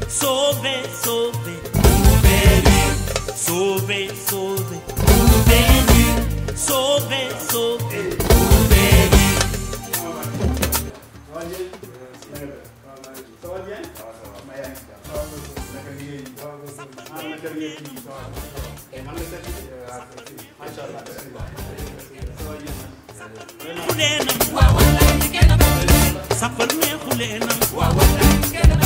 Sauvé, sauvé, ouvert Sauvé, sauvé, ouvert Sauvé, sauvé, ouvert Ça va bien ma yaa ngi si jàmm naka liggéey bi ah naka liggéey bi man la seet macha allah ça va bien Xuleenam Safar ne xuleenam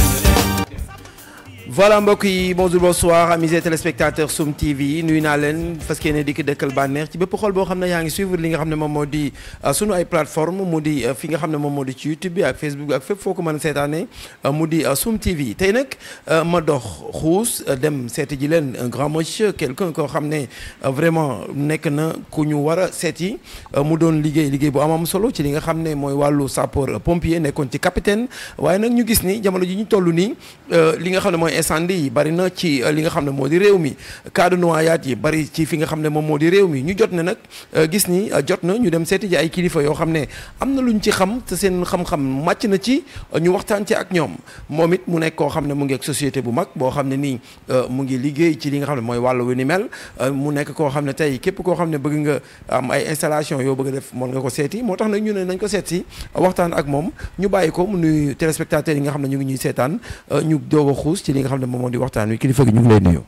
voilà mbokk yi bonjour bonsoir amis et téléspectateurs Soum TV nuyu naa leen fas yéene dikk dëkkal bànneex ci bépp xol boo xam ne yaa ngi suivre li nga xam ne moom moo di sunu ay plateforme mu di fi nga xam ne moom moo di ci YouTube bi ak Facebook bi ak fépp foo ko mën a seetaane mu di Soum TV tey nag ma dox xuus dem seeti ji leen un grand monsieur quelqu'un koo xam ne vraiment nekk na ku ñu war a seeti mu doon liggéey liggéey bu am am solo ci li nga xam ne mooy wàllu sapeur pompier nekkoon ci capitaine waaye nag ñu gis ni jamono ji ñu toll nii li nga xam ne mooy incendie yi bari na ci li nga xam ne moo di réew mi cas de noyade yi bari ci fi nga xam ne moom moo di réew mi ñu jot ne nag gis ni jot na ñu dem seeti ji ay kilifa yoo xam ne am na luñ ci xam te seen xam-xam màcc na ci ñu waxtaan ci ak ñoom moom it mu nekk koo xam ne mu ngi ak société bu mag boo xam ne nii mu ngi liggéey ci li nga xam ne mooy wàllu wu ni mel mu nekk koo xam ne tey képp koo xam ne bëgg nga am ay installation yoo bëgg a def mën nga ko seeti moo tax nag ñu ne nañ ko seet si waxtaan ak moom ñu bàyyi ko mu nuyu téléspectateurs yi nga xam ne ñu ngi ñuy seetaan ñu doog a xuus ci li nga xam ne moom moo di waxtaan wi kilifa gi ñu ngi lay nuyu.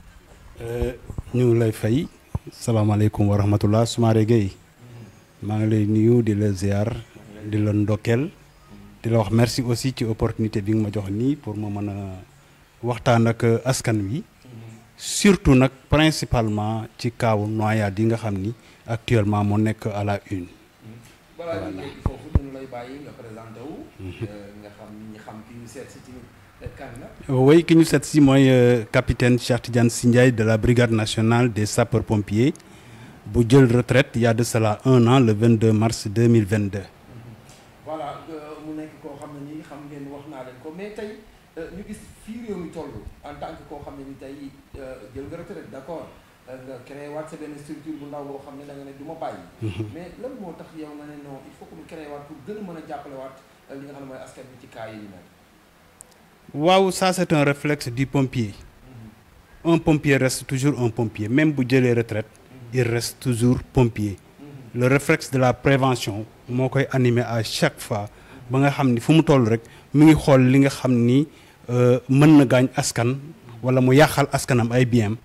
ñu ngi lay fay salaamaaleykum wa rahmatullah Soumaré Gueye maa ngi lay nuyu di la ziar di la ndokkeel di la wax merci aussi ci opportunité bi nga ma jox nii pour ma mën a waxtaan ak askan wi surtout nag principalement ci kaawu noyade yi nga xam ni actuellement moo nekk à la une. balaa ñu yegg foofu ñu lay bàyyi nga présenté wu. nga xam ñi xam ki ñu seet si tamit kan la. oui ki ñu seet si mooy capitaine Cheikh Tidiane Sy Ndiaye de la brigade nationale des sapeurs pompiers bu jël retraite il y a de cela un an le 22 mars 2022. voilà mu nekk koo xam ne nii xam ngeen wax naa leen ko mais tey ñu gis fii réew mi toll en tant que koo xam ne ni tey jël nga retraite d' accord nga créé waat sa benn structure bu ndaw boo xam ne da nga ne du ma bàyyi. mais lan moo tax yow nga ne non il faut que mu créé waat pour gën a mën a jàppale waat li nga xam ne mooy askan bi ci cas yi ñu mel. waaw ça c'est un réflexe du pompier. un pompier reste toujours un pompier même bu jëlee retraite il reste toujours pompier. le réflexe de la prévention moo koy animé à chaque fois ba nga xam ni fu mu toll rek mu ngi xool li nga xam ni mën na gaañ askan wala mu yàqal askanam ay biens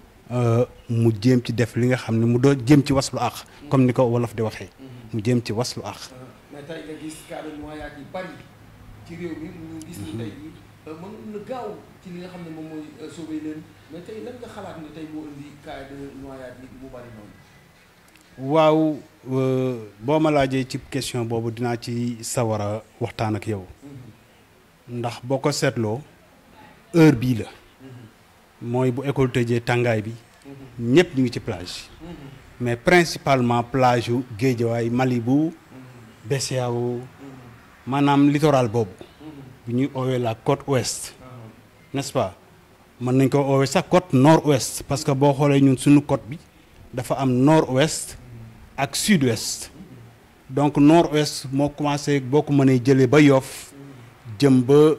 mu jéem ci def li nga xam ne mu doo jéem ci waslu àq comme ni ko wolof di waxee mu jéem ci waslu àq. mais tey nga gis cas de noyade yi bari ci réew mi ñu gis ni tey jii mën na gaaw ci li nga xam ne moom mooy sauver leen mais tey lan nga xalaat ne tey moo indi cas de noyade yi mu bari noonu. waaw boo ma laajee ci question boobu dinaa ci sawar a waxtaan ak yow ndax boo ko seetloo heure bii la mooy bu école tëjee tàngaay bi ñëpp ñu ngi ci plage mais principalement plage yu Guédiawaye Malibu BCEAO maanaam littoral boobu bu ñuy oowee la côte ouest n'est-ce pas mën nañ ko oowee sax côte nord ouest parce que boo xoolee ñun suñu côte bi dafa am nord ouest ak sud ouest donc nord ouest moo commencé boo ko mënee jëlee ba Yoff jëm ba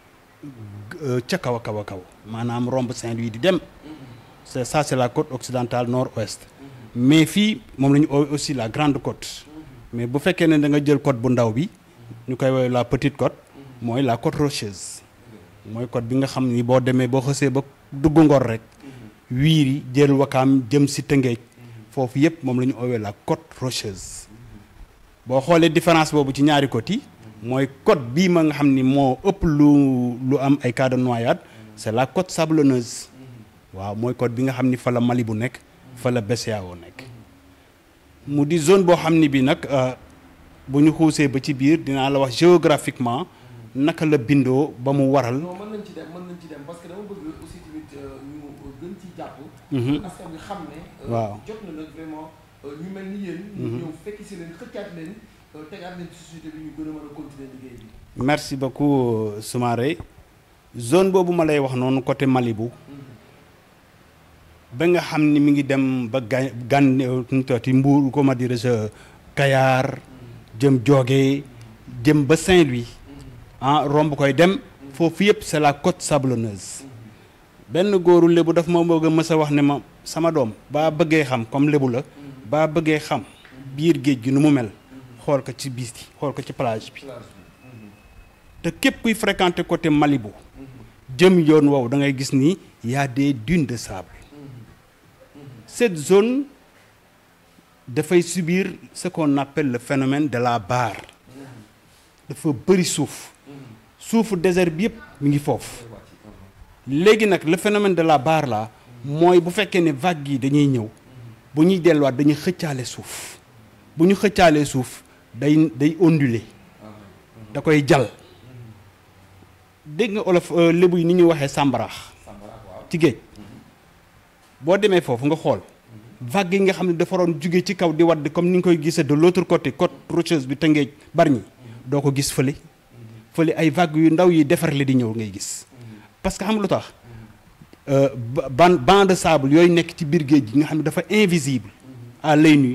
ca kaw a kaw a kaw maanaam romb Saint-Louis di dem c'est ça c'est la côte occidentale nord ouest mais fii moom la ñu oowee aussi la grande côte mais bu fekkee ne da nga jël côte bu ndaw bi ñu koy woowee la petite côte mooy la côte rocheuse mooy côte bi nga xam ni boo demee boo xësee ba dugg ngor rek wiiri jël wakaam jëm si tëngeej foofu yëpp moom la ñu oowee la côte rocheuse boo xoolee différence boobu ci ñaari côtes yi mooy côte bii ma nga xam ni moo ëpp lu lu am ay cas de noyade c'est la côte sablonneuse waaw mooy côte bi nga xam ni fa la Mali bu nekk fa la BCEAO nekk mu di zone boo xam ni bi nag bu ñu xuusee ba ci biir dinaa la wax géographiquement naka la bindoo ba mu waral. non mën nañ ci dem mën nañ ci dem parce que dama bëgg aussi tamit ñu gën ci jàpp. askan bi xam ne. waaw jot na nag vraiment ñu mel ni yéen. ñu ñëw fekk si leen xëccaat leen tegaat leen ci société bi ñu gën a mën a continuer liggéey bi. merci beaucoup Soumaré zone boobu ma lay wax noonu côté Malibu ba nga xam ni mi ngi dem ba ga gan nu tooti Mbour comment dirais-je Kayar jëm Joge jëm ba Saint-Louis ah romb koy dem foofu yëpp c'est la côte sablonneuse benn góoru lébu daf ma bëgg a mës a wax ne ma sama doom baa bëggee xam comme lébu la baa bëggee xam biir géej gi nu mu mel xool ko ci biis bi xool ko ci plage bi te képp kuy fréquenter côté Malibu jëm yoon woowu da ngay gis ni y a des dunes de sable cette zone dafay subir ce qu'on appelle le phénomène de la barre dafa bëri suuf suufu désert bi yëpp mi ngi foofu léegi nag le phénomène de la barre là mooy bu fekkee ne vagues yi dañuy ñëw bu ñuy delluwaat dañuy xëccaale suuf bu ñu xëccaalee suuf day day onduler da koy jal dégg nga olof lébu yi ni ñuy waxee sàmbaraax ci géej boo demee foofu nga xool vague yi nga xam ne dafa waroon jóge ci kaw di wadd comme ni nga koy gisee de l'autre côté côte rocheuse bi Tëngéej Bargny doo ko gis fële fële ay vague yu ndaw yi defarle di ñëw ngay gis parce que xam lu tax ban banc de sable yooyu nekk ci biir géej gi nga xam ne dafa invisible à l'œil nu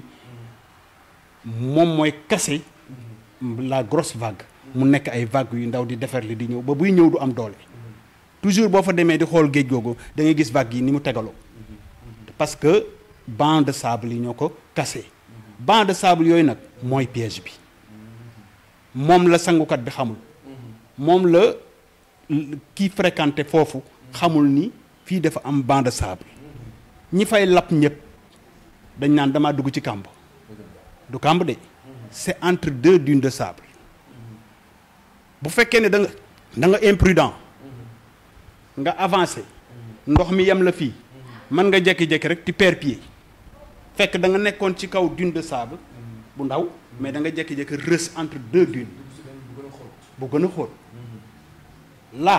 moom mooy casser la grosse vague mu nekk ay vagues yu ndaw di defarle di ñëw ba buy ñëw du am doole toujours boo fa demee di xool géej googu da ngay gis vagues yi ni mu tegaloo parce que banc de sable yi ñoo ko cassé banc de sable yooyu nag mooy piège bi moom la sangukat bi xamul moom la kii fréquenté foofu xamul ni fii dafa am banc de sable ñi fay lapp ñëpp dañ naan damaa dugg ci kàmb du kàmb de c'est entre deux dunes de sable bu fekkee ne da nga da nga imprudent nga avancé ndox mi yem la fii mën nga jékki-jékki rek tu perds pied fekk da nga nekkoon ci kaw dune de sable bu ndaw mais da nga jékki-jékki rës entre deux dunes bu gën a xóot là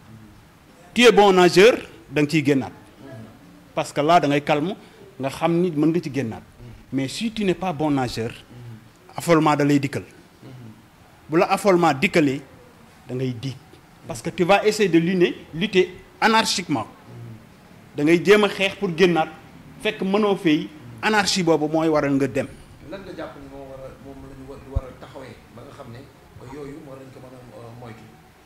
tu es bon nageur da nga ciy génnaat parce que là da ngay calme nga xam ni mën nga ci génnaat mais si tu n'es pas bon nageur affolement da lay dikkal bu la affolement dikkalee da ngay diig parce que tu vas essayer de lutter lutter anarchiquement da ngay jéem a xeex pour génnaat fekk mënoo fay anarchie boobu mooy waral nga dem. lan nga jàpp ni moo war a moom la ñu war a taxawee ba nga xam ne yooyu moo lañ ko mën a moytu.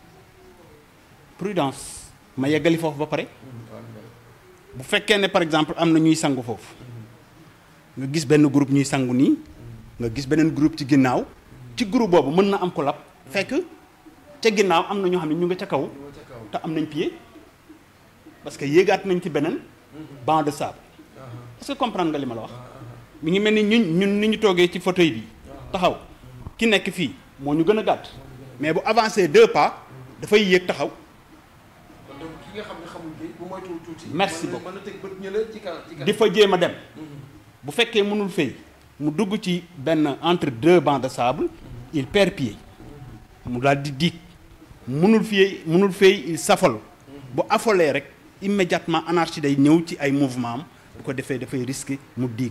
prudence ma yeggali foofu ba pare bu fekkee ne par exemple am na ñuy sangu foofu nga gis benn groupe ñuy sangu nii nga gis beneen groupe ci ginnaaw ci groupe boobu mën na am ko lab fekk ca ginnaaw am na ñoo xam ne ñu nga ca kaw te am nañ pied parce que yéegaat nañ ci beneen banc de sable est-ce que comprendre nga li ma la wax mi ngi mel ni ñun ñun ni ñu toogee ci fauteuil bi taxaw ki nekk fii moo ñu gën a gàtt mais bu avancé deux pas dafay yéeg taxaw donc ki nga xam ne xamul géej bu moytuwul tuuti. Merci mën na- beaucoup. mën na teg bët ñële ci kan ci kan. di fa jéem a dem bu fekkee mënul fay mu dugg ci benn entre deux bancs de sable il perd pied mu daal di diig mënul fay mënul fay il s'affole bu affolee rek immédiatement anarchie day ñëw ci ay mouvement am bu ko defee dafay risquer mu diig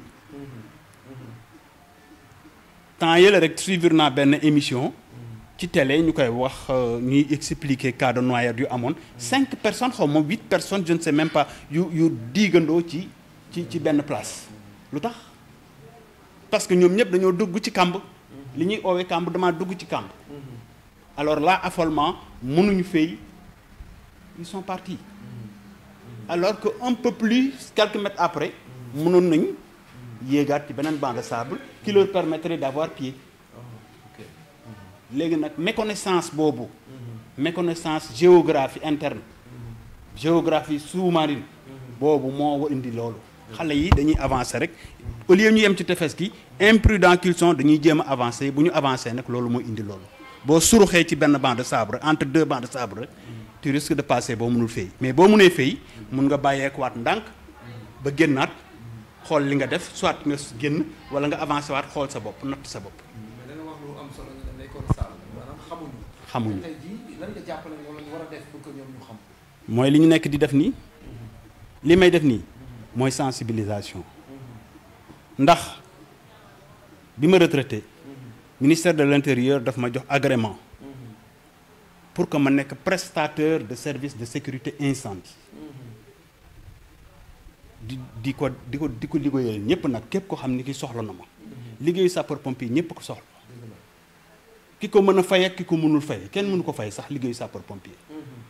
temps yële rek suivre naa benn émission ci télé ñu koy wax euh, ñuy expliquer cas de noyade yu amoon cinq personnes xaw ma huit personnes je ne sais même pas yu yu diigandoo ci ci ci benn place lu tax parce que ñoom ñëpp dañoo dugg ci kàmb li ñuy oowee kàmb damaa dugg ci kàmb alors là affolement mënuñu fay ils sont partis alors que un peu plus quelques mètres après mënoon nañ yéegaat ci beneen banc de sable qui leur permettrait d'avoir pied léegi nag méconnaissance boobu méconnaissance géographie interne géographie sous-marine boobu moo indi loolu xale yi dañuy avancer rek au lieu ñu yem ci tefes gi imprudent qu'ils sont dañuy jéem a avancer bu ñu avancer nag loolu mooy indi loolu boo suruxee ci benn banc de sable entre deux bancs de sable rek tu risques de passer boo mënul fay mais boo mënee fay mun nga bàyyeekuwaat ndànk ba génnaat xool li nga def soit nga génn wala nga avancer waat xool sa bopp natt sa bopp mais da nga wax lu am solo ñu ne nekkoon sàll maanaam xamuñu. xamuñu tey jii lan nga jàpp ne moom la ñu war a def pour que ñoom ñu xam. mooy li ñu nekk di def nii li may def nii mooy sensibilisation ndax bi ma retraité ministère de l'intérieur daf ma jox agrément pour que ma nekk prestateur de service de sécurité incendie di di ko di ko di ko liggéeyal ñëpp nag képp ko xam ni ki soxla na ma liggéeyu sapeur pompier ñëpp ko soxla ki ko mën a fay ak ki ko mënul fay kenn mënu ko fay sax liggéeyu sapeur pompier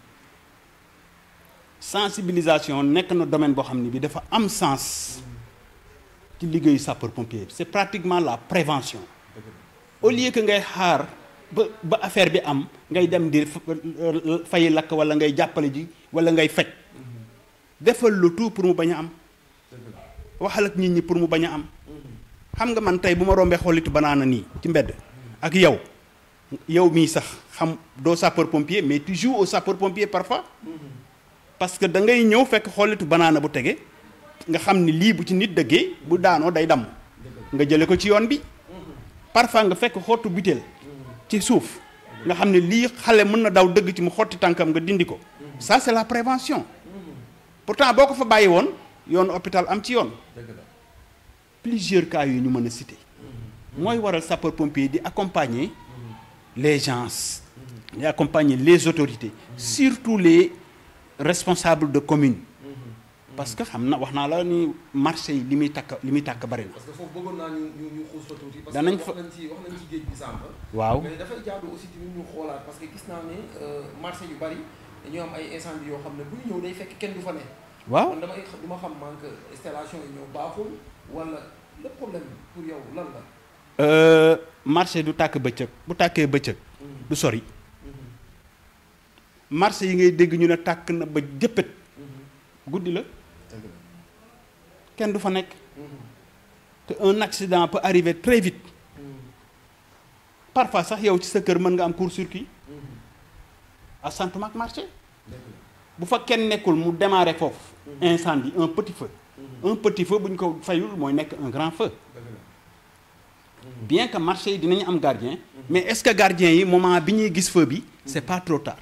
sensibilisation nekk na domaine boo xam ne bi dafa am sens ci liggéeyu sapeur pompier c'est pratiquement la prévention au lieu que ngay xaar ba ba affaire bi am ngay dem di fay lakk wala ngay jàppale ji wala ngay faj defal le tout pour mu bañ a am waxal ak nit ñi pour mu bañ a am xam nga man tey bu ma rombee xollitu banaana nii ci mbedd ak yow yow mii sax xam doo sapeur pompier mais tu joues au sapeur pompier parfois parce que da ngay ñëw fekk xollitu banaana bu tege nga xam ni lii bu ci nit dëggee bu daanoo day damm nga jële ko ci yoon bi parfois nga fekk xottu butéel ci suuf nga xam ne lii xale mën na daw dëgg ci mu xotti tànkam nga dindi ko ça c'est la prévention pourtant boo ko fa bàyyi woon yoonu hôpital am ci yoon plusieurs cas yu ñu mën a citer mooy waral sapeur pompier di accompagner les gens di accompagner les autorités surtout les responsables de commune parce que xam na wax naa la ni marché yi li muy takk li muy tàkk bari na parce que foofu bëggoon naa ñu ñu ñu xuus fa tuuti. parce Danañ que fa- wax nañ ci wax nañ ci géej gi sànq. waaw mais dafay jaadu aussi tamit ñu xoolaat parce que gis naa ne marché yu bari dañoo am ay incendie yoo xam ne bu ñu ñëw day fekk kenn du fa ne. waaw man damay du ma xam manque installation yi ñoo baaxul wala le problème pour yow lan la. Euh, marché du tàkk bëccëg bu tàkkee bëccëg du sori marché yi ngay dégg ñu ne tàkk na ba jëppët guddi la kenn du fa nekk te un accident peut arriver très vite parfois sax yow ci sa kër mën nga am court-circuit asantuma ak marché bu fa kenn nekkul mu démarrer foofu incendie un petit feu un petit feu bu ñu ko fayul mooy nekk un grand feu bien que marché yi dinañu am gardien mais est-ce que gardien yi moment bi ñuy gis feu bi c'est pas trop tard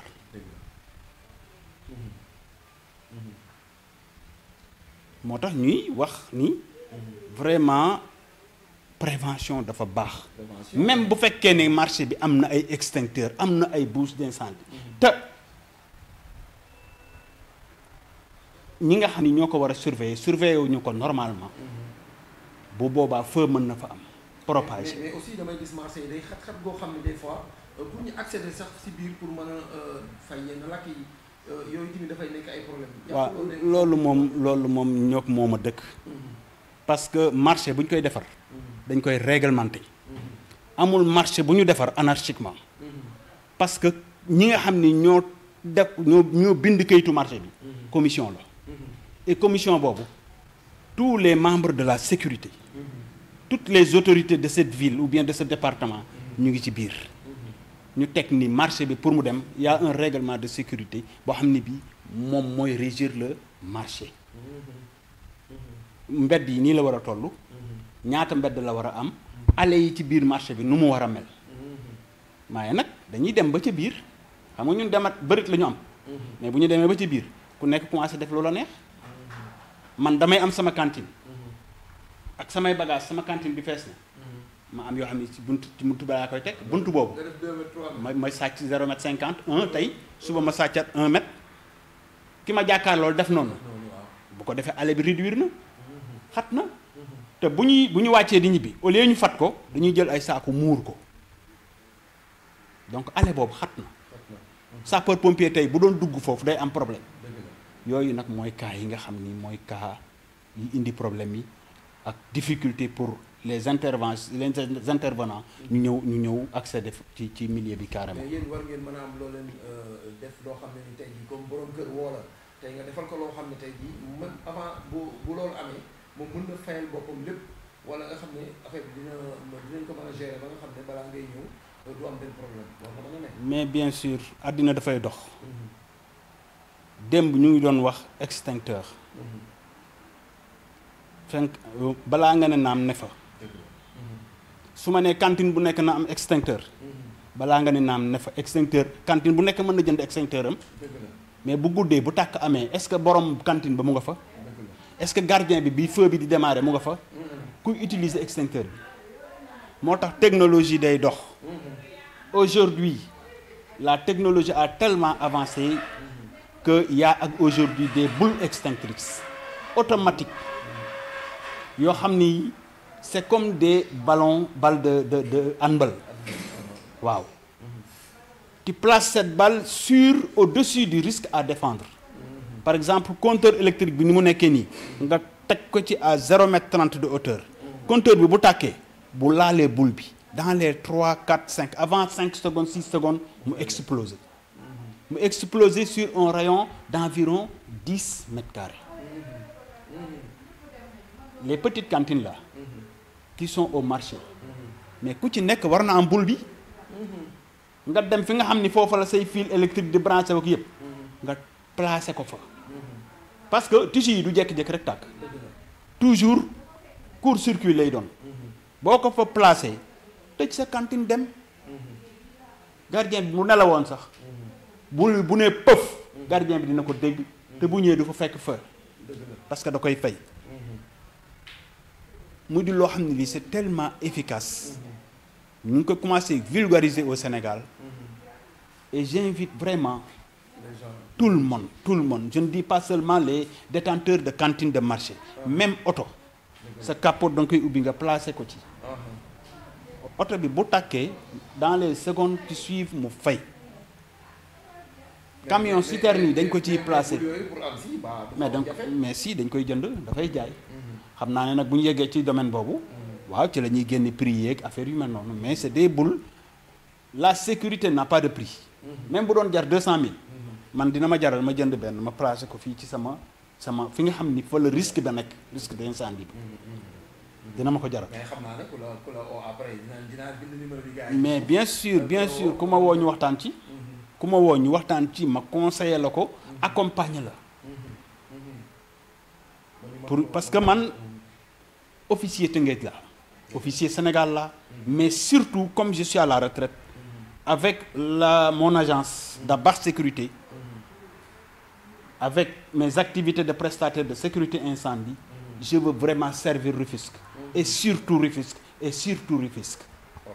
moo tax ñuy wax ni vraiment prévention dafa baax même bu fekkee ne marché bi am na ay extincteur am na ay bouches d'incendie te ñi nga xam ni ñoo ko war a surveiller surveiller wu ñu ko normalement bu boobaa feu mën na fa am propagé mais mais aussi damay gis marché yi day xat-xat goo xam ne des fois euh, pour ñu accéder sax si biir pour mën a euh, fay yenn lakk yi euh, yooyu tamit dafay nekk ay problème waaw loolu moom loolu moom ñoo ko moom a dëkk parce que marché bu ñu koy defar dañ koy réglementer amul marché bu ñu defar anarchiquement parce que ñi nga xam ni ñoo def ñoo ñoo bind kayitu marché bi commission la et commission boobu tous les membres de la sécurité toutes les autorités de cette ville ou bien de ce département ñu ngi ci biir ñu teg ni marché bi pour mu dem y a un règlement de sécurité boo xam ne bi moom mooy régir le marché mbedd yi nii la war a toll ñaata mbedd la war a am allées yi ci biir marché bi nu mu war a mel waaye nag dañuy dem ba ca biir xam nga ñun demat bërit la ñu am mais bu ñu demee ba ci biir ku nekk commencé def loola neex man damay am sama cantine ak samay bagage sama cantine bi fees na ma am yoo xam ne ci buntu ci buntu balaa koy teg buntu boobu nga def 2 mètres 3 mètres ma ma sàcc 0 mètre 50 1 tey suba ma sàccat 1 mètre ki ma jàkkaar loolu def noonu noonu waaw bu ko defee allée bi réduire na xat na te bu ñuy bu ñu wàccee di ñibbi au lieu ñu fat ko dañuy jël ay saaku muur ko donc allée boobu xat na sapeur pompier tey bu doon dugg foofu day am problème dëgg la yooyu nag mooy cas yi nga xam ni mooy cas yi indi problème yi ak difficulté pour les interventions les intervenants ñu ñëw ñu ñëw accéder ci ci milieu bi carrément mais yéen war ngeen mën a am loo leen euh, def loo xam ne ni tey jii comme borom kër woo la tey nga defal ko loo xam ne tey jii mën avant bu bu loolu amee moom mën na fayal boppam lépp wala nga xam ne affaire bi dina dinañ ko mën a gérer ba nga xam ne balaa ngay ñëw euh, du am benn problème loolu mën na nekk. mais bien sûr àddina dafay dox démb ñu ngi doon wax extincteur fenk balaa nga ne naam ne fa su ma nee cantine bu nekk na am extincteur balaa nga ne naam ne fa extincteur cantine bu nekk mën na jënd extincteur am dëgg la mais bu guddee bu tàkk amee est-ce que borom cantine ba mu nga fa dëgg la est-ce que gardien bi bi feu bi di démarrer mu nga fa kuy utiliser extincteur bi moo tax technologie day dox aujourd'hui la technologie a tellement avancé que y a ak aujourd'hui des boules extinctrices automatiques yoo xam ni c'est comme des ballons balles de de de handball waaw tu places cette balle sur au-dessus du risque à défendre par exemple compteur électrique bi ni mu nekkee nii nga teg ko ci à zéro mètre trente de hauteur compteur bi bu tàkkee bu laalee boule bi dans les trois quatre cinq avant cinq secondes six secondes mu exploser mu exploser sur un rayon d'environ dix mètres carrés les petites cantines là qui sont au marché mais ku ci nekk war na am boule bi nga dem fi nga xam ni foofu la say fil électrique di branché ak yëpp nga placé ko fa parce que tissu yi du jékki-jékki rek tàkk toujours court circuit lay doon boo ko fa placé tëj sa cantine dem gardien bi mu nelawoon sax bu bu nee pëf gardien bi dina ko dégg te bu ñëwee du fa fekk feu parce que da koy fay mu di loo xam ne lii c'est tellement efficace ñu ngi ko commencé vulgariser au Sénégal et j'invite vraiment tout le monde tout le monde je ne dis pas seulement les détenteurs de cantines de marché même oto sa capot da nga koy ubbi nga placé ko ci oto bi bu tàkkee dans les secondes qui suivent mu fay camion citerne yi dañ ko ciy placé mais donc mais si dañ koy jënd dafay jaay xam naa ne nag bu ñu yeggee ci domaine boobu waaw ci la ñuy génne prix yeeg affaire yu mel noonu mais c'est des boules la sécurité n'a pas de prix même bu doon jar deux cent mille man dina ma jaral ma jënd benn ma placé ko fii ci sama sama fi nga xam ni fa la risque da nekk risque d'incendie bi dina ma ko jaral mais xam naa ne ku la ku la oo après dinaa dinaa bind numéro bi gars yi. mais bien sûr bien sûr ku ma woo ñu waxtaan ci ku ma woo ñu waxtaan ci ma conseiller la ko accompagner la pour parce que man officier Tëngéej la officier Sénégal la mais surtout comme je suis à la retraite avec la mon agence d'Abar Sécurité avec mes activités de prestataire de sécurité incendie je veux vraiment servir Rufisque et surtout Rufisque et surtout Rufisque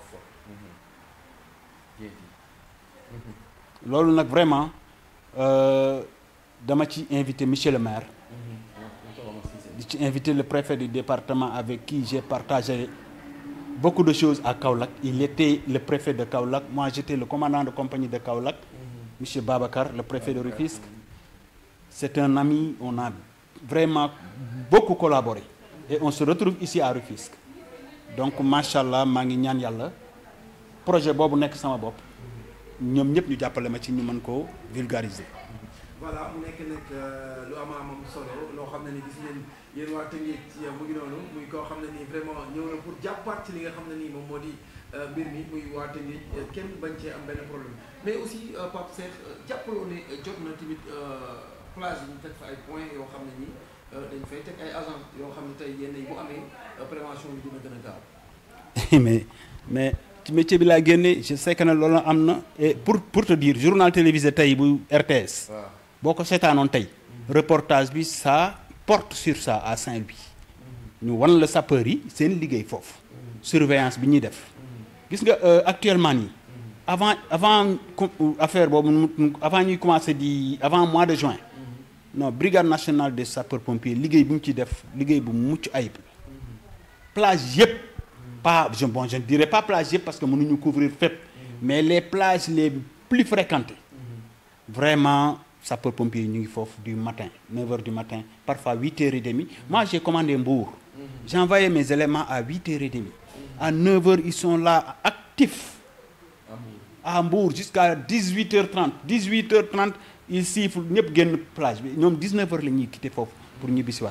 loolu nag vraiment euh, dama ci invité monsieur le maire di ci invité le préfet du département avec qui j'ai partagé beaucoup de choses à Kaolack il était le préfet de Kaolack moi j'étais le commandant de compagnie de Kaolack monsieur Babacar le préfet de Rufisque c'est un ami on a vraiment beaucoup collaboré et on se retrouve ici à Rufisque donc machallah maa ngi ñaan yàlla projet boobu nekk sama bopp ñoom ñëpp ñu jàppale ma ci ñu mën koo vulgariser. voilà mu nekk nag lu am am solo loo xam ne ni gis ngeen yéen waa Tëngéej ci mu ngi noonu muy koo xam ne nii vraiment ñëw na pour jàppaat ci li nga xam ne nii moom moo di mbir mi muy waa Tëngéej kenn bañ cee am benn problème mais aussi Pape Cheikh jàppaloo ne jot na tamit plage yi ñu teg fa ay points yoo xam ne nii dañ fay teg ay agents yoo xam ne tey yenn yi bu amee prévention bi dina gën a gaaw. mais mais ci métier bi laa génne je sais que ne loolu am na et pour pour te dire journal télévisé tey bu RTS. waaw boo ko seetaanoon tey. reportage bi ça porte sur ça à Saint-Louis. ñu wan la sapeur yi seen liggéey foofu. surveillance bi ñuy def. gis nga actuellement nii. avant avant affaire boobu avant ñuy commencer di avant mois de juin. non brigade nationale des sapeurs pompiers liggéey bu ñu ciy def liggéey bu mucc ayib. plage yëpp. pas je bon je ne dirais pas plage yëpp parce que mënuñu couvrir fépp. mais les plages les plus fréquentées. vraiment sapeur pompier ñu ngi foofu du matin 9 heures du matin parfois 8 heures et demie moi j'ai commandé Mbour. j'ai envoyé mes éléments à 8 heures et demie. à 9 heures ils sont là actifs. à Mbour jusqu'à 18 heures 30 18 heures 30 ils sifflent ñëpp génn plage bi ñoom 19 heures la ñuy quitter foofu pour ñibbisiwaat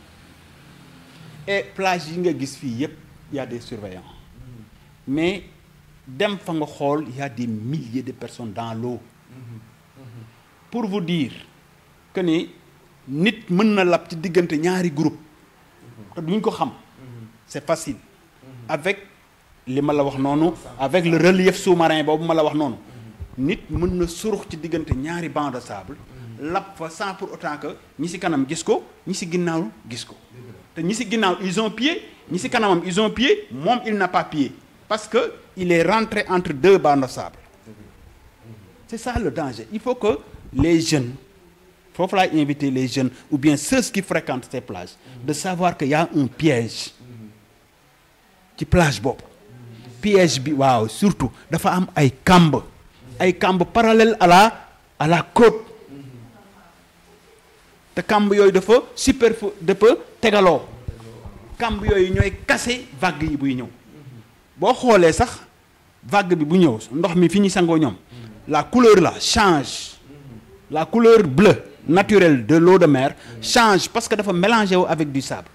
et plage yi nga gis fii yëpp y a des surveillants mais dem fa nga xool y a des milliers de personnes dans l'eau pour vous dire que ni nit mën na lab ci diggante ñaari groupe te duñ ko xam c'est facile avec li ma la wax noonu avec le relief sous-marin boobu ma la wax noonu nit mën na surux ci diggante ñaari banc de sable lab fa sans pour autant que ñi ci kanam gis ko ñi ci ginnaaw gis ko te ñi ci ginnaaw ils ont pied ñi ci kanamam ils ont pied moom il n'a pas pied parce que il est rentré entre deux bancs de sable c'est ça le danger il faut que les jeunes foofu laay inviter les jeunes ou bien ceux qui fréquentent ces plages de savoir que y a un piège ci plage boobu piège bi waaw surtout dafa am ay kamb ay kamb parallèle à la à la côte te kamb yooyu dafa superflu dafa tegaloo kamb yooyu ñooy kase vague yi buy ñëw boo xoolee sax vague bi bu ñëw ndox mi fi ñu sangoo ñoom la couleur là change la couleur bleue naturelle de l'eau de mer change parce que dafa mélangé wu avec du sable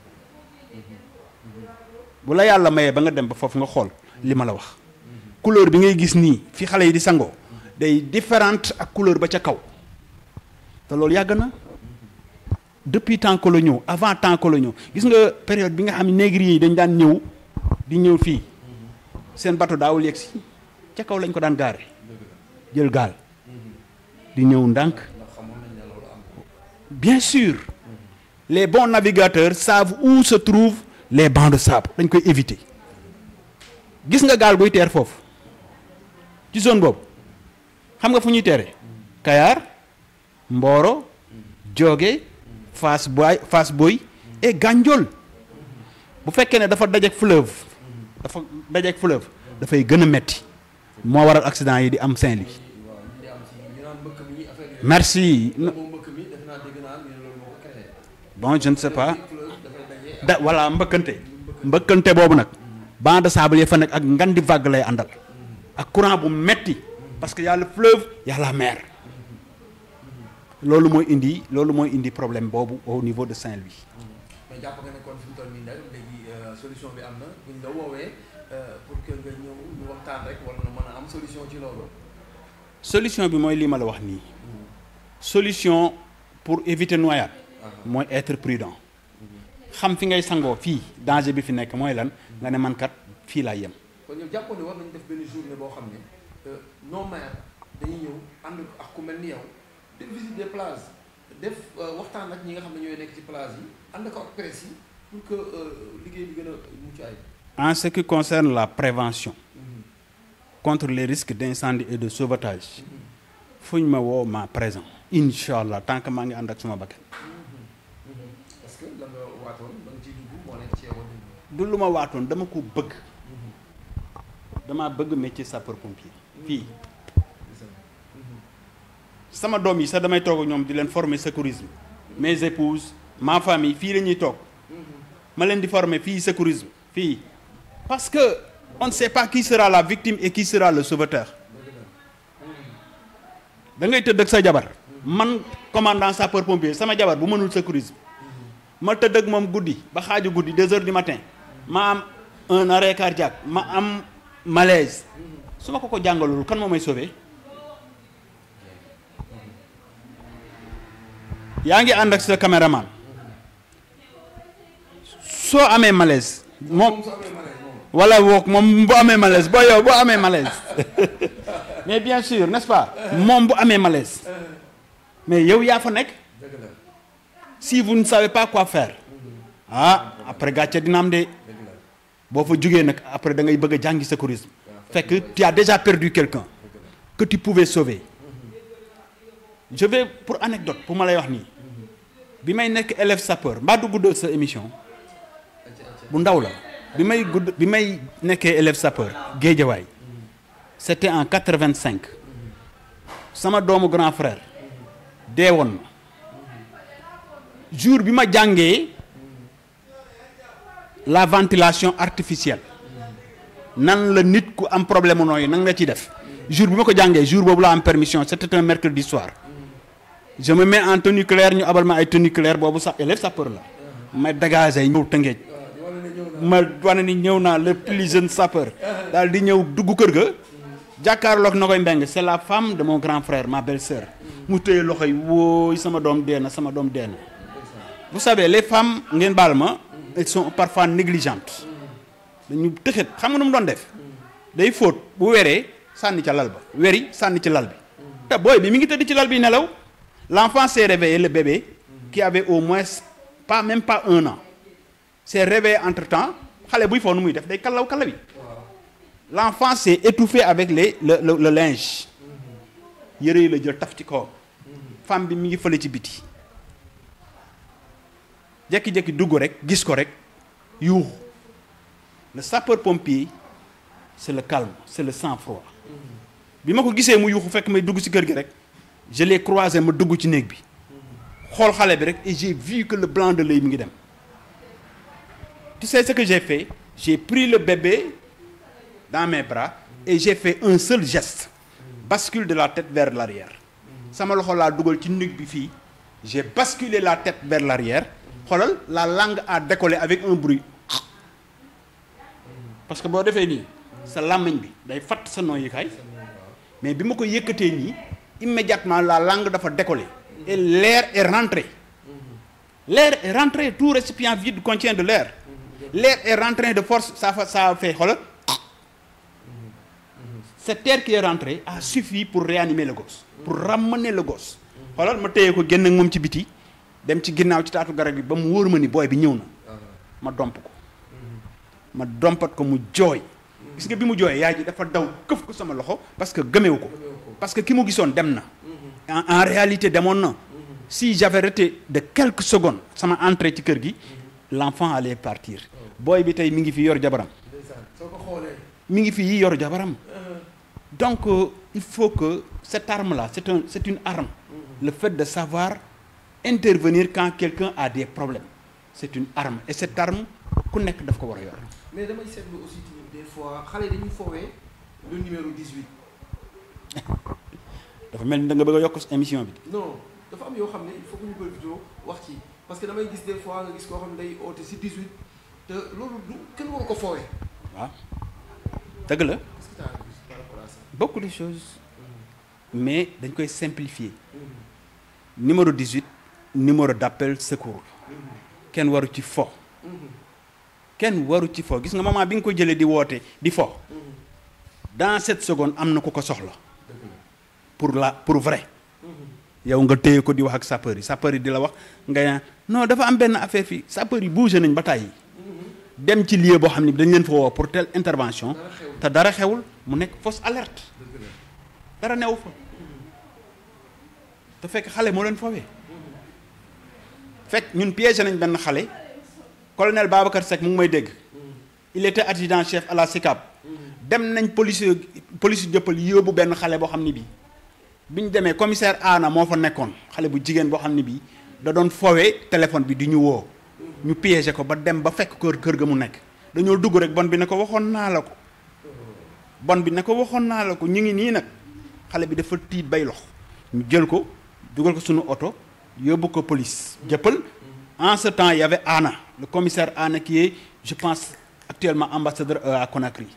bu la yàlla mayee ba nga dem ba foofu nga xool li ma la wax couleur bi ngay gis nii fi xale yi di sangoo day différente ak couleur ba ca kaw te loolu yàgg na depuis temps coloniaux avant temps coloniaux gis nga période bi nga xam ne négriers yi dañ daan ñëw di ñëw fii seen bateau daawul yegg si ca kaw lañ ko daan gaare jël gaal di ñëw ndànk bien sûr les bons navigateurs savent où se trouvent les bancs de sable dañ koy éviter gis nga gaal buy teer foofu ci zone boobu xam nga fu ñuy teere Kayar Mboro Diogué Fass Boy Fass Boy et Gandiol bu fekkee ne dafa dajeek fleuve dafa dajeek fleuve dafay gën a metti moo waral accident yi di am Saint-Louis merci bon je ne sais pas da voilà mbëkkante mbëkkante boobu nag banc de sable ya fa nekk ak ngandi vague lay àndal ak courant bu metti parce que y a le fleuve y a la mer loolu mooy indi loolu mooy indi problème boobu au niveau de Saint-Louis mais jàpp nga ne kon fi mu toll nii nag léegi solution bi am na buñ la woowee pour que nga ñëw ñu waxtaan rek wala na mën a am solution ci loolu. solution bi mooy lii ma la wax nii solution pour éviter noyade mooy être prudent xam fi ngay sangoo fii danger bi fi nekk mooy lan nga ne man kat fii laa yem kon ñoom jàppoon ne war nañu def benn journée boo xam ne non maire dañuy ñëw ànd ak ku mel ni yow def visite des plages def waxtaan ak ñi nga xam ne ñooy nekk ci plage yi ànd ko ak presse yi pour que liggéey bi gën a mucc ayib. en ce qui concerne la prévention contre les risques d'incendie et de sauvetage fu ñu ma woo ma présent incha allah tant que maa ngi ànd ak suma bakkan parce que la nga waatoon da nga ciy dugg moo nekk ci yow du lu ma waatoon dama ko bëgg dama bëgg métier sapeur pompier fii sama doom yi sax damay toog ak ñoom di leen former secourisme mes épouses ma famille fii la ñuy toog ma leen di former fii secourisme fii parce que on ne sait pas qui sera la victime et qui sera le sauveteur da ngay tëdd ak sa jabar man commandant sapeur pompier sama jabar bu mënul secourisme ma tëdd ak moom guddi ba xaaju guddi deux heures du matin ma am un arrêt cardiaque ma am malaise su ma ko ko jàngalul kan moo may sauver yaa ngi ànd ak sa caméraman soo amee malaise moom wala wook moom bu amee malaise boo yow boo amee malaise mais bien sûr n'est-ce pas moom bu amee malaise mais yow yaa fa nekk si vous ne savez pas quoi faire ah après gàcce dina am de boo fa jógee nag après da ngay bëgg a jàngi secourisme fekk tu as déjà perdu quelqu'un que tu pouvais sauver je vais pour anecdote pour ma lay wax nii bi may nekk élève sapeur mbaa du guddal sa émission bu ndaw la bi may gudd bi may nekkee élève sapeur géejawaay c'était en quatre-vingt-cinq sama doomu grand frère dee woon na jour bi ma jàngee la ventilation artificielle nan la nit ku am problème nooyu nan nga ci def jour bi ma ko jàngee jour boobu la am permission c'était un mercredi soir je me mets en tenue claire ñu abal ma ay tenue claire boobu sax élève sapeur la ma dégagé ñëw tëngeej ma wane ni ñëw naa le plus jeune sapeur daal di ñëw dugg kër ga jàkkaarloog na koy mbeng c'est la femme de mon grand frère ma belle-sœur mu téye loxo yi wóoy sama doom dee na sama doom dee na vous savez les femmes ngeen baal ma elles sont parfois négligentes dañu tëxët xam nga nu mu doon def day fóot bu weree sànni ca lal ba weri sànni ci lal bi te booy bi mi ngi tëdd ci lal bi nelaw l'enfant s'est réveillé le bébé qui avait au moins pas même pas un an s'est réveillé entre temps xale buy foo nu muy def day kallaw kallaw yi l'enfant s'est étouffé avec les le le, le linge yëre yi la jël taf ci kaw femme bi mi ngi fële ci biti jekki-jekki dugg rek gis ko rek yuuxu le sapeur pompier c'est le calme c'est le sang-froid bi ma ko gisee mu yuuxu fekk may dugg ci kër gi rek je l'ai croisé ma dugg ci néeg bi xool xale bi rek et j'ai vu que le blanc de l'œil mi ngi dem tu sais ce que j'ai fait j'ai pris le bébé dans mes bras et j'ai fait un seul geste bascule de la tête vers l'arrière sama loxo laa dugal ci nuque bi fii j'ai basculé la tête vers l'arrière xoolal la langue a décollé avec un bruit parce que boo defee nii sa làmmiñ bi day fatt sa noyyukaay mais bi ma ko yëkkatee nii immédiatement la langue dafa décollé et l'air est rentré l'air est rentré tout récipient vide contient de l'air l'air est rentré de force ça fa ça a fait xoolal cet air qui est rentré a suffi pour réanimer le gosse pour ramener le gosse xoolal ma téye ko génn ak moom ci biti dem ci ginnaaw ci taatu garab bi ba mu wóor ma ni booy bi ñëw na ma domp ko ma dompat ko mu jooy gis nga bi mu jooyee yaay ji dafa daw këf ko sama loxo parce que gëmewu ko parce que ki mu gisoon dem na en en réalité demoon na si j'avais arrêté de quelques secondes sama entrée ci kër gi l'enfant allait partir booy bi tey mi ngi fi yor jabaram soo ko xoolee. mi ngi fi yi yor jabaram donc euh, il faut que cette arme là c'est un c'est une arme le fait de savoir intervenir quand quelqu'un a des problèmes c'est une arme et cette arme ku nekk daf ko war a yor mais damay seetlu aussi tamit des fois xale dañuy foowee le numéro 18. dafa mel ni da nga bëgg a yokk émission bi non dafa am yoo xam ne il faut que ñu profité wax ci parce que damay gis des fois nga gis koo xam ne day oote si 18 te loolu du kenn waru ko foowee. waaw dëgg la est-ce que t'as vu par rapport à ça. beaucoup de choses mais dañ koy simplifier numéro 18 numéro d'appel secours kenn waru ci fo kenn waru ci fo gis nga moment bi nga ko jëlee di woote di fo dans cette seconde am na ku ko soxla pour la pour vrai yow nga téye ko di wax ak sapeur yi sapeur yi di la wax nga naan non dafa am benn affaire fii sapeur yi bougé nañ ba tàyyi dem ci lieu boo xam ne dañ leen fa woo pour telle intervention te dara xewul mu nekk fausse alerte dara newu fa te fekk xale moo leen foowee fekk ñun piégé nañ benn xale colonel Babacar Seck mu ngi may dégg il était adjudant chef à la SICAP dem nañ police police jëppal yóbbu benn xale boo xam ne bii bi ñu demee commissaire Anna moo fa nekkoon xale bu jigéen boo xam ne bii da doon foowee téléphone bi di ñu woo ñu piégé ko ba dem ba fekk kër kër ga mu nekk dañoo dugg rek bon bi ne ko waxoon naa la ko bon bi ne ko waxoon naa la ko ñu ngi nii nag xale bi dafa tiit bay lox ñu jël ko dugal ko suñu oto yóbbu ko police jëppal en ce temps il y avait Anna le commissaire Anna qui est je pense actuellement ambassadeur euh, à Conakry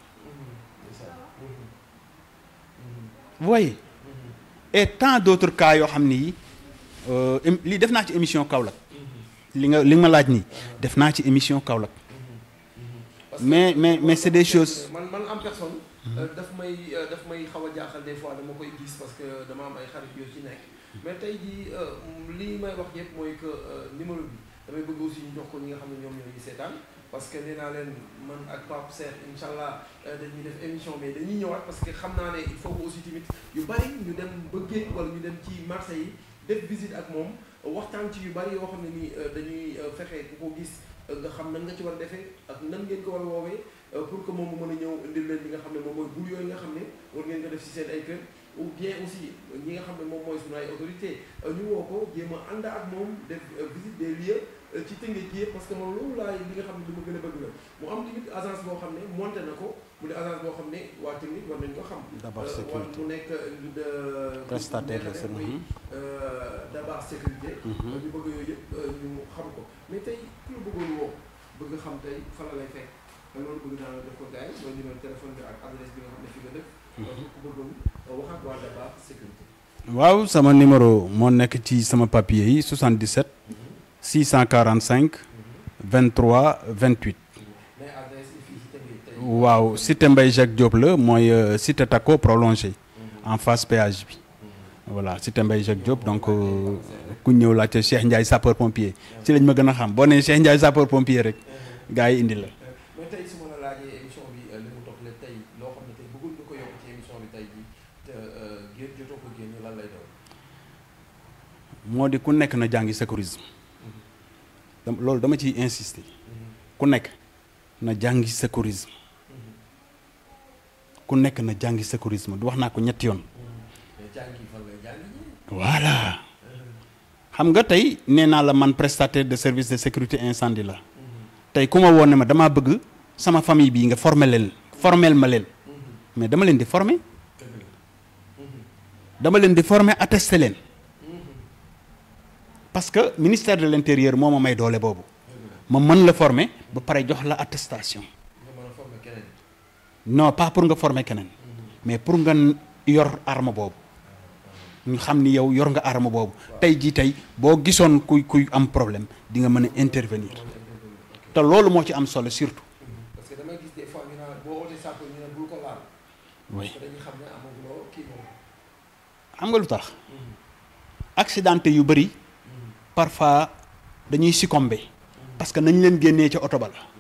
vous voyez et tant d'autres cas yoo xam ni yi lii def naa ci émission Kaolack li nga li nga ma laaj nii def naa ci émission Kaolack mais mais mais c'est des choses man man en personne. daf may daf may xaw a jaaxal des fois dama koy gis parce que dama am ay xarit yoo ci nekk. mais tey jii lii may wax yëpp mooy que numéro bi damay bëgg aussi ñu jox ko ñi nga xam ne ñoom ñoo ñu seetaan parce que nee naa leen man ak Pape Serre incha allah dañuy def émission mais dañuy ñëwaat parce que xam naa ne il faut que aussi tamit yu bari ñu dem ba géej wala ñu dem ci marché yi def visite ak moom waxtaan ci yu bari yoo xam ne nii dañuy fexe ku ko gis nga xam nan nga ci war a defee ak nan ngeen ko war a woowee pour que moom mu mën a ñëw indil leen li nga xam ne moom mooy bul yooyu nga xam ne war ngeen ko def ci seen ay kër ou bien aussi ñi nga xam ne moom mooy sunu ay autorité ñu woo ko jéem a ànd ak moom def visite des lieux ci tëngee ji parce que moom loolu laay li nga xam ne li ma gën a bëgg la mu am tamit agence boo xam ne monté na ko mu ne agence boo xam ne waa technique war nañ ko xam Dabar war sécurité. mu nekk de Prestataire de nekk service. muy Dabar sécurité ñu bëgg yooyu yëpp ñu xam ko mais tey ku la bëggoon woo bëgg xam tey fan la lay fekk te loolu bëgg naa la def ko gars yi mooy numéro téléphone bi ak adresse bi nga xam ne fi nga dëkk ku bëggoon wax ak waa Dabar sécurité waaw sama numéro moo nekk ci sama papier yi 77 645 23 28 mais adresse yi fii ci tamit tey waaw cité Mbaye Jacques Diop la mooy euh, cité Taco prolongé en face péage bi voilà cité Mbaye Jacques Diop donc euh, ku ñëw laajte Cheikh Ndiaye sapeur pompier ci lañ ma gën a xam boo nee Cheikh Ndiaye sapeur pompier rek gars yi indi la. mais tey su ma la laajee émission bi li mu toog la tey loo xam ne tey bëggul nga ko yokk ci émission bi tey jii te génn jotoo ko génn lan lay doon. moo di ku nekk na jàngi secourisme dam- loolu dama ciy insister ku nekk na jàngi secourisme ku nekk na jàngi secourisme du wax naa ko ñetti yoon mais jàngi fan lay jàngi ji. voilà xam nga tey nee naa la man prestataire de service de sécurité incendie la tey ku ma woon ne ma damaa bëgg sama famille bii nga former leen formel ma leen mais dama leen di former dama leen di former attester leen parce que ministère de l'intérieur moo ma may doole boobu ma mën la former ba pare jox la attestation non pas pour nga former keneen mais pour nga yor arme boobu ñu xam ni yow yor nga arme boobu tey jii tey boo gisoon kuy kuy am problème di nga mën a intervenir te loolu moo ci am solo surtout parce que damay gis des fois ñu naan boo wootee sapeur ñu ne bul ko laal. oui parce que dañuy xam ne amaguloo kii moom. xam nga lu tax accidenté yu bëri parfois dañuy succomber parce que nañ leen génnee ca oto ba la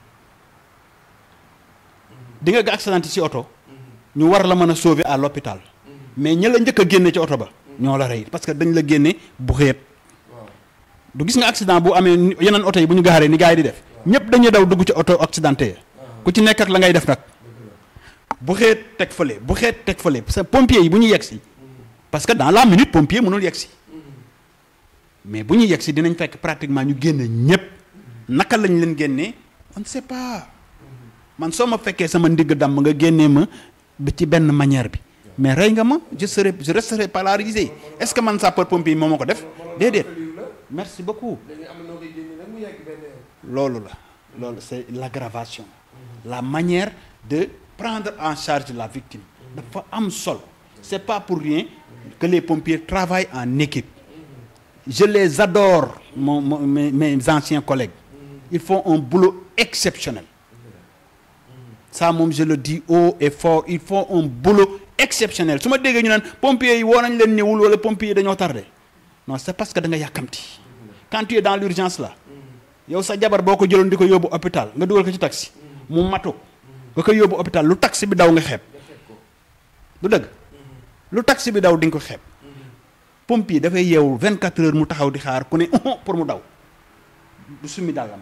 di nga ga accidenté ci oto ñu war la mën a sauver à l'hôpital mais ña la njëkk a génne ci oto ba ñoo la rey parce que dañ la génne bu xeet du gis nga accident bu amee yeneen oto yi bu ñu gaaree ni gars yi di def ñëpp dañuy daw dugg ci oto accidenté ya ku ci nekk ak la ngay def nag bu xeet teg fële bu xeet teg fële parce que pompier yi bu ñu yegg si parce que dans la minute pompier mënul yegg si mais bu ñu yegg si dinañ fekk pratiquement ñu génne ñëpp naka lañ leen génnee on ne sait pas man soo ma fekkee sama ndigg damm nga génnee ma ba ci benn manière bi mais rey nga ma je serai je resterai paralysé est-ce que man sapeur pompier moo ma ko def déedéet merci beaucoup léegi am na noo koy génne nag mu yegg benn yoon. loolu la loolu c'est l'aggravation la manière de prendre en charge la victime dafa am solo c'est pas pour rien que les pompiers travaillent en équipe je les adore mon, mon- mes, mes anciens collègues ils font un boulot exceptionnel ça moom je le dis haut et fort ils font un boulot exceptionnel su ma déggee ñu naan pompiers yi woo nañ leen ñëwul wala pompiers yi dañoo tardé non c'est parce que da nga yàkkamti quand tu es dans l'urgence là yow sa jabar boo ko jëloon di ko yóbbu hôpital nga dugal ko ci taxi mu matu nga koy yóbbu hôpital lu taxi bi daw nga xeeb du dëgg lu taxi bi daw di nga ko xeeb pompier dafay yeewu 24 heures mu taxaw di xaar ku ne pour mu daw du summi dàllam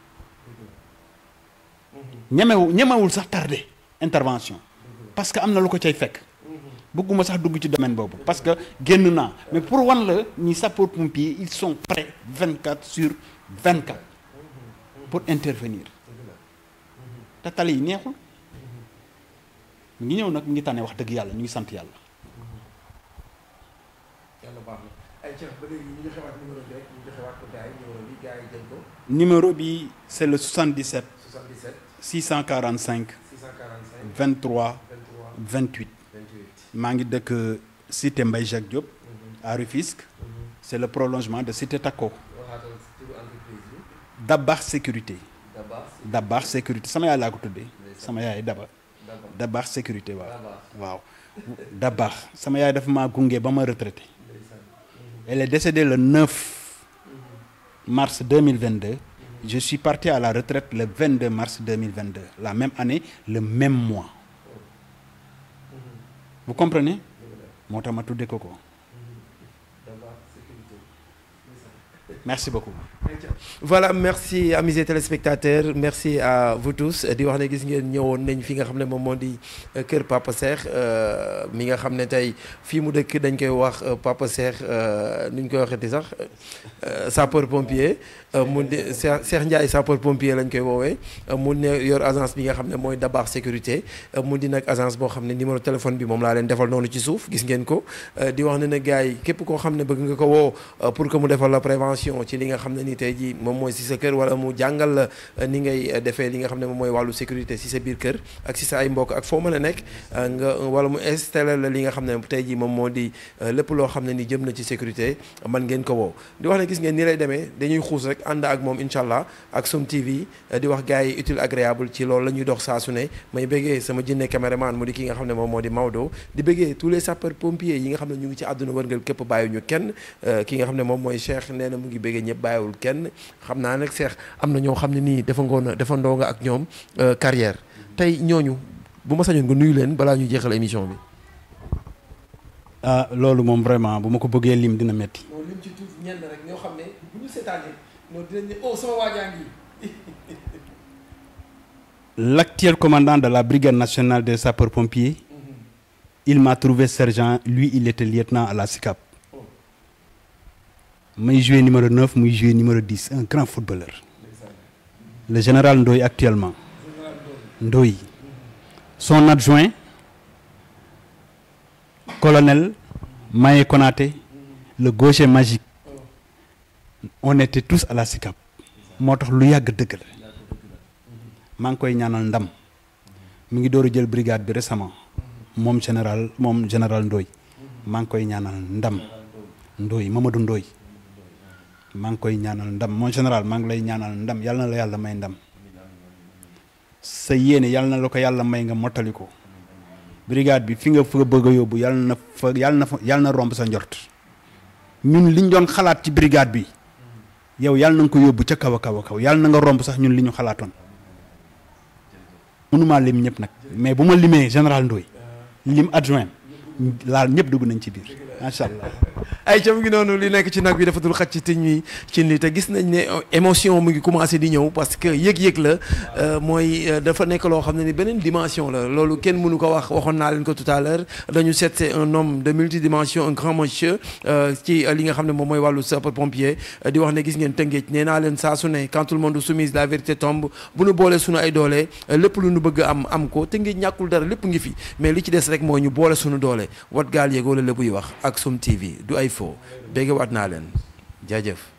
ñemewu ñemewul sax tardé intervention parce que am na lu ko cay fekk bëgguma sax dugg ci domaine boobu parce que génn naa mais pour wan la ñi sapeur pompier ils sont prêts 24 sur 24 pour intervenir te tali yi neexul ñu ngi ñëw nag ñu ngi tànne wax dëgg yàlla ñu ngi sant yàlla yàlla baax na ay ceeb ba léegi ñu joxewaat numéro bi rek ñu joxewaat ko gars yi numéro bi gars yi jël ko numéro bi c'est le 77 77 645 645 23 23 28 28. maa ngi dëkk cité Mbaye Jacques Diop à Rufisque c'est le prolongement de cité Takko waxaatal turu entreprise bi Dabax sécurité Dabas Dabax sécurité sama yaay laa ko tuddee sama yaay Daba Dabas Dabax sécurité waaw Dabas waaw Dabax sama yaay dafa maa gunge ba ma retraité elle est décédée le 9 mars 2022 je suis parti à la retraite le 22 mars 2022 la même année le même mois vous comprenez moo tax ma tuddee ko ko Dabas sécurité merci beaucoup voilà merci amis et téléspectateurs merci à vous tous di wax ne gis ngeen ñëwoon nañ fi nga xam ne moom moo di euh, kër Papa Cheikh euh, mi nga xam ne tey fii mu dëkk dañ koy wax euh, Papa Cheikh nu ñu koy waxeeti sax sapeur pompier mu di Cheikh Cheikh Ndiaye sapeur pompier lañ koy woowee mu ne yor agence bi nga xam ne mooy Dabaax sécurité mu di nag agence boo xam ne numéro téléphone bi moom laa leen defal noonu ci suuf gis ngeen ko di wax ne na gars yi képp koo xam ne bëgg nga ko woo pour que mu defal la prévention ci li nga xam ne ni tey jii moom mooy si sa kër wala mu jàngal la ni ngay defee li nga xam ne moom mooy wàllu sécurité si sa biir kër ak si sa ay mbokk ak foo mën a nekk nga wala mu installé la li nga xam ne tey jii moom moo di lépp loo xam ne ni jëm na ci sécurité man ngeen ko woo di wax ne gis ngeen ni lay demee dañuy xuus rek ànd ak moom incha allah ak Sum TV di wax gars yi utile agréable ci loolu la ñuy dox saa su ne may bëggee sama jinne caméraman mu di ki nga xam ne moom moo di Maodo di bëggee tous les sapeurs pompiers yi nga xam ne ñu ngi ci àdduna wërngal képp bàyyiwuñu kenn ki nga xam ne moom mooy Cheikh nee na mu ngi bëggee ñëpp bàyyiwul kenn xam naa nag Cheikh am na ñoo xam ne nii dafa ngoon dafa ndoo nga ak ñoom carrière tey ñooñu bu ma sañoon nga nuyu leen balaa ñu jeexal émission bi. ah loolu moom vraiment bu ma ko bëggee lim dina metti non lim ci tuuf ñenn rek ñoo xam ne bu ñu seetaanee non dinañ ne oh sama waajaa ngi l'actuel commandant de la brigade nationale des sapeurs-pompiers il m'a trouvé sergent lui il était lieutenant à la SICAP may joué numéro 9 muy joué numéro 10 un grand footballeur le général Ndoye actuellement Ndoye son adjoint colonel Maye Konaté le gaucher magique on était tous à la SICAP moo tax lu yàgg dëgg la maa ngi koy ñaanal ndam mi ngi door a jël brigade bi récemment moom général moom général Ndoye maa ngi koy ñaanal ndam Ndoye Mamadou Ndoye maa ngi koy ñaanal ndam mon général maa ngi lay ñaanal ndam yàlla na la yàlla may ndam sa yéene yàlla na la ko yàlla may nga mottali ko brigade bi fi nga fa bëgg a yóbbu yàlla na fa yàlla na fa yàlla na romb sa njort ñun liñ doon xalaat ci brigade bi yow yàlla na nga ko yóbbu ca kaw a kaw a kaw yàlla na nga romb sax ñun li ñu xalaatoon mënumaa lim ñëpp nag mais bu ma limee général Ndoye lim adjoint laal ñëpp dugg nañ ci biir macha allah. ay ca mu ngi noonu li nekk ci nag bi dafa dul xaj ci tiñ wi ci li te gis nañ ne émotion mu ngi commencé di ñëw parce que yëg-yëg la mooy dafa nekk loo xam ne ni beneen dimension la loolu kenn mënu ko wax waxoon naa leen ko tout à l'heure dañu seet c'est un homme de multidimension un grand monsieur ci li nga xam ne moom mooy wàllu sapeur pompier di wax ne gis ngeen tëngeej nee naa leen saa su ne quand tout le monde soumise la vérité tombe bu nu boolee suñu ay doole lépp lu nu bëgg am am ko tëngeej ñàkkul dara lépp ngi fi mais li ci des rek mooy ñu boole suñu doole wat gaal yeegoo la lébuy wax ak Sum TV du ay fo bégge waat naa leen jaajëf